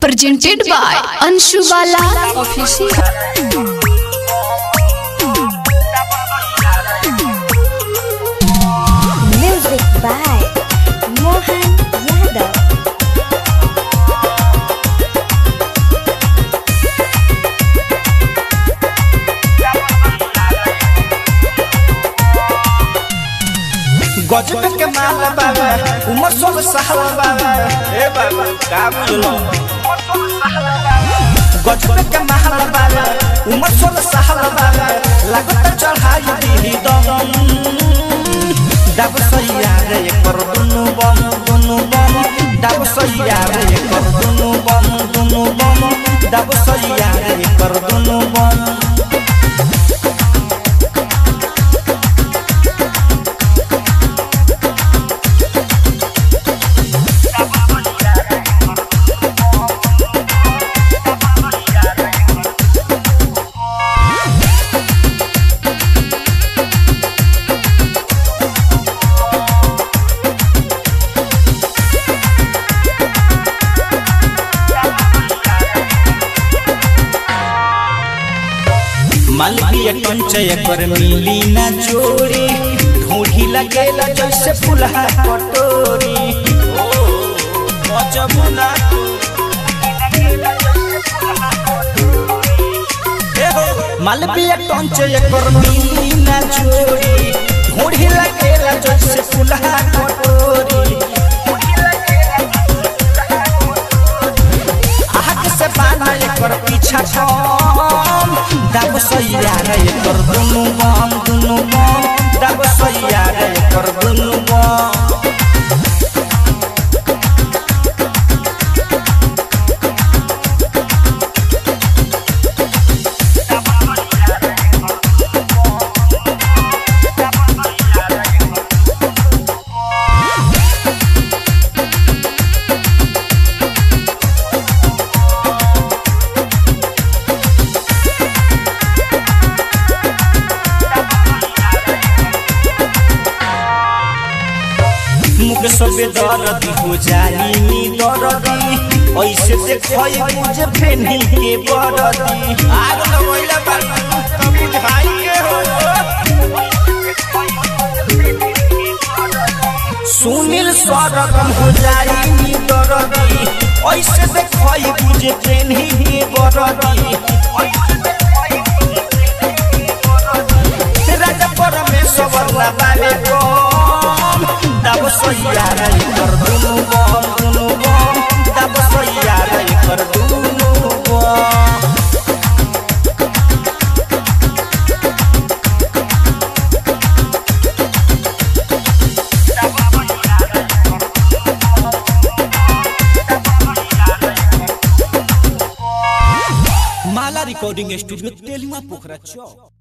presented by Anshu Bala Official. Music by Mohan Yadav. गजब के माल बाबा उमर सोल साहब बाबा ए बाबा का बुझलो गजब के माल बाबा उमर सोल साहब बाबा लागत चढ़ाई दी दम डब सैया रे कर दुनु बम दुनु बम डब सैया रे कर दुनु बम दुनु बम डब सैया रे कर दुनु बम मालवीय कंचय कर मिली ना चोरी ढूंढी लगेला जैसे फुलहा कटोरी ओ गजब ना मालवीय कंचय कर मिली ना चोरी ढूंढी लगेला जैसे फुलहा कटोरी आग से बाना एकर पीछा छम दब सैया रे एकर दुनु बम दुनु बम दब सैया रे एकर दुनु बम मुख सबे दर्द हो जाई नी दर्दी ऐसे देखई मुझे फेनी के बरदी आग लगैला बारी तब बुझाई के हो सुनील सरगम हो जाई नी दर्दी ऐसे देखई मुझे फेनी के बरदी राजा परमेश्वर ना बाबे कम दब सैया रे कर दुनु बम दुनु बम दब सैया रे कर दुनु बम माला रिकॉर्डिंग स्टूडियो तेलुआ पोखरा चौक